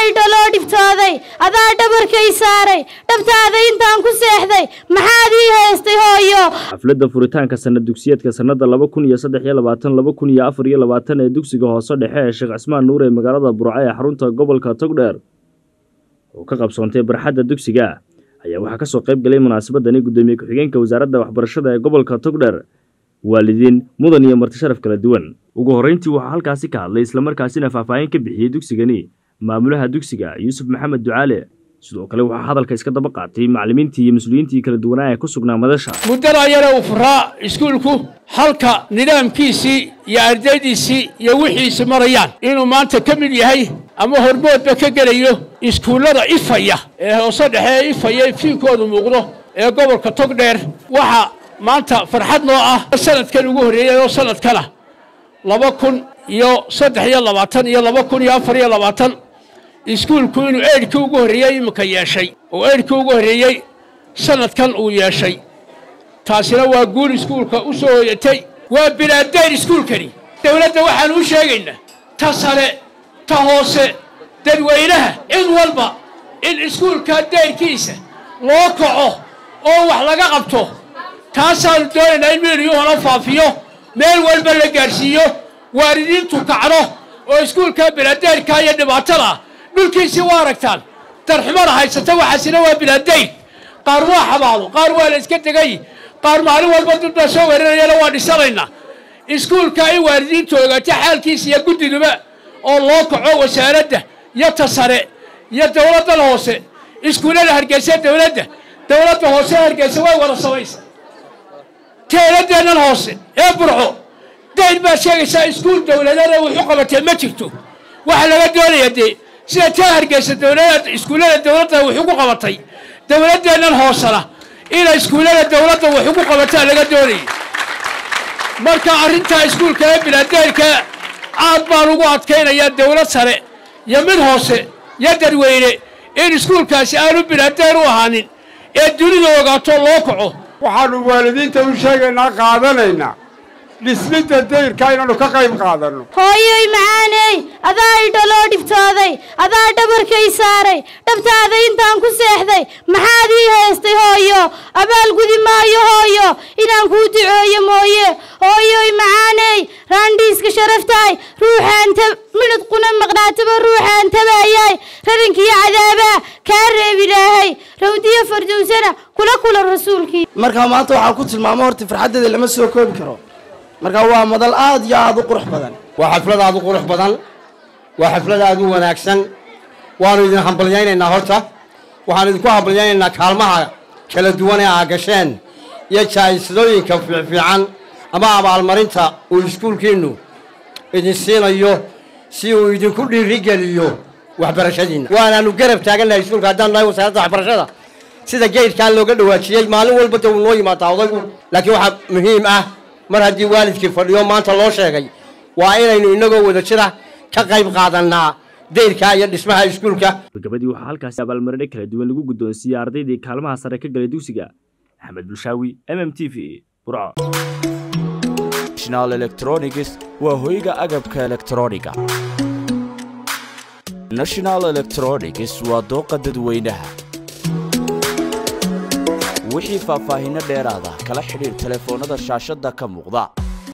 idhaloo dhiftooday adaa dhabarkay saaray dhabtaada intaan ku seexday maxaad ii haystay hooyo xafladda furitaanka sanad dugsiyeedka sannada laba kun iyo saddex iyo labaatan laba kun iyo afar iyo labaatan ee dugsiga hoose dhexe ee sheekh cismaan nuur ee magaalada burco ee xarunta gobolka togdheer oo ka qabsoontay barxadda dugsiga ayaa waxaa kasoo qayb galay munaasabadani guddoomiye ku-xigeenka wasaaradda waxbarashada ee gobolka togdheer waalidiin mudan iyo marti sharaf kala duwan ugu horreyntii waxaa halkaasi ka hadlay islamarkaasina faahfaahin ka bixiyey dugsigani maamulaha dugsiga yuusuf maxamed ducaale sidoo kale waxaa hadalka iska daba qaatay macallimiintii iyo mas-uuliyiintii kala duwanaa ee ku sugnaa madasha muddada yare uu furaa iskuulku halka nidaamkiisii iyo ardaydiisii iyo wixiisi marayaan inuu maanta ka mid yahay ama hormoodba ka gelayo iskuullada ifaya ee hoose dhexe ee ifaya fiinkoodu muuqdo ee gobolka togdheer waxaa maanta farxad noo ah sanadkan ugu horreeyey oo sanadkana laba kun iyo saddex iyo labaatan iyo laba kun iyo afar iyo labaatan iskuulku inuu eedhkii ugu horreeyey iminka yeeshay oo eedhkii ugu horreeyey sanadkan uu yeeshay taasina waa guul iskuulka u soo hoyatay waa bilaadayn iskuulkani dowladda waxaanu u sheegaynaa ta sare ta hoose dadweynaha cid walba in iskuulka dayrkiisa loo kaco oo wax laga qabto taasaanu doonaynaa in milyuhana faafiyo meel walba la gaadhsiiyo waalidiintu kacdo oo iskuulka bilaadayrka iyo dhibaatada dhulkiisii waa aragtaan darxumada haysata waxaasina waa bilaadayn qaar waa xabaado qaar waa la iska tegay qaar maalin walba dad baa soo weerarayana waa dhisanaynaa iskuulka in waalidiintu ogaato xaalkiisa iyo guddiduba oo loo kaco wasaaradda iyo ta sare iyo dowladdan hoose iskuullada hargeysa dowladda dowladda hoose hargeysa way wada samaysa teeladeennan hoose ee burco dayn baad sheegaysaa iskuul dowladana wuxu qabatee ma jirto waxa laga doonaya dee sida taa hargeysa dowlada iskuullada dowladda wuxuu ku qabatay dowladdeennan hoosena inay iskuullada dowladda wuxuu ku qabataa laga doonayay marka arrintaa iskuulka ee bilaadeyrka aad baan ugu adkaynayaa dowlad sare iyo mid hoose iyo dadweyne in iskuulkaasi aanu bilaadeer u ahaanin ee dunida ogaato loo kaco waxaannu waalidiinta u sheegaynaa qaadanaynaa dhismidda dayrka inaannu ka qayb qaadanno hooyoy macaaney adaa idhaloo dhiftooday adaa dhabarkay saaray dhabtaada intaan ku seexday maxaad ii haystay hooyo abaalgudi maayo hooyo inaan kuu ducooyo mooye hooyoy macaaney raandhiiska sharaftahay ruuxaan midhad quna maqnaataba ruuxaan tabaayay rarankiyo cadaabaa kaa reeb ilaahay rawdiyo fardowsana kula kula rasuulkii markaa maanta waxaan ku tilmaamo horta farxaddeeda lama soo koobi karo marka waa madal aad iyo aad u qurux badan waa xaflad aad u qurux badan waa xaflad aad u wanaagsan waannu idin hambalyaynaynaa horta waxaanu idinku hambalyaynaynaa kaalmaha kala duwan ee aa gasheen iyo jaa'isadooyinka fiicfiican ama abaalmarinta uu iskuulkiinnu idin siinayo si uu idinku dhiirigeliyo waxbarashadiinna waanaannu garab taagannahay iskuulka haddaan nahay wasaaradda waxbarashada sida geydkaa looga dhawaajiyey maalin walba dee uu noo yimaadaa odaygu laakiin waxaa muhiim ah mar haddii waalidkii fadhiyo maanta loo sheegay waa inaynu innagoo wada jira ka qayb qaadannaa dayrka iyo dhismaha iskuulka gabagabadii waxaa halkaasi abaalmarine kala duwan lagu guddoonsiiyey ardaydii kaalmaha sare ka galay dugsiga axmed bulshaawi m m t v burco national electronics waa hoyga agabka elektrooniga national electronics waa dooqa dadweynaha wixii faahfaahinno dheeraada kala xidhiir telefoonnada shaashadda ka muuqda